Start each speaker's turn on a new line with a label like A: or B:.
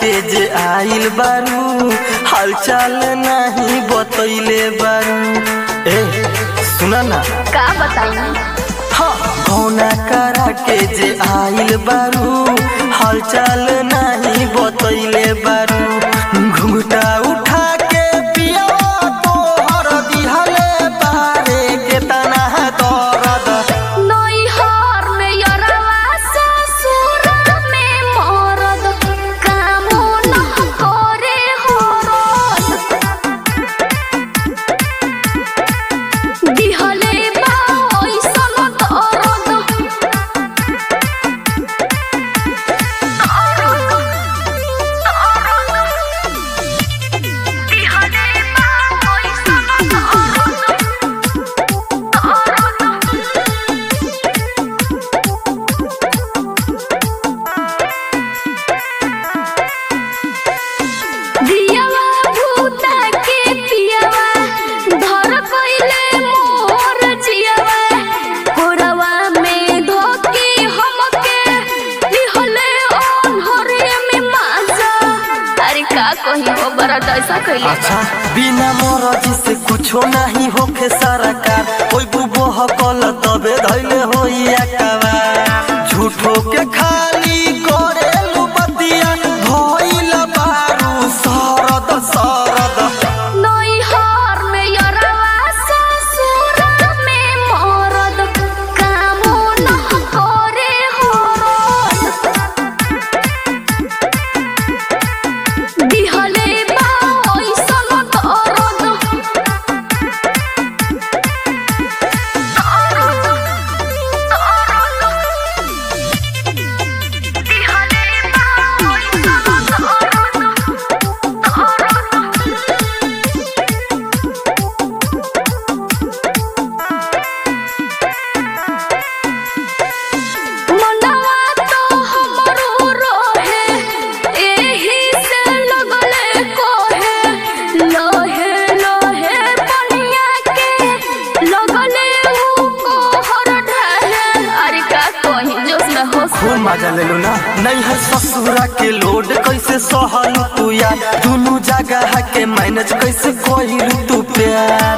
A: के जे आइल बारू हालचाल नहीं बतैले बारू ए सुना ना
B: का बताई
A: कौना करा के जे आइल बारू हालचाल नहीं बतैले बारू घुंघटा उठा के पिया तोहर दिहले बारे के तना दर्द
B: नैहर में यरवा ससुर में मरद कामो न करे हरद दिहले बा ओइसन दर्द दिहले बा ओइसन दियावा भूता के पियावा धर कइले मोर जियावा कोरवा में धोके हमके दिहले ओन्हरे में माजा अरे का कही वो बड़ा ऐसा कइले
A: अच्छा बिना मरजी से कुछो नहीं होखे सरकार कोई बुबो हकल तबे धैले होइया कवा झूठो के खाली करेलु बतिया भइल बारू सरद सरद
B: नैहर में यरवा ससुर में मरद कामो न करे हरद दिहले बा ओइसन दर्द दिहले बा ओइसन मनवा तो हमरो रोहे एही से लगले कोहे लोहे लोहे बनिया के लगले ऊ कोहर ढहे अरे का कहीं जोश में होश
A: खूब मजा लेलु ना नहीं है ससुरा के लोड कैसे सहलु तू यार दुनु जगह के मैनेज कैसे कोइलु तू प्यार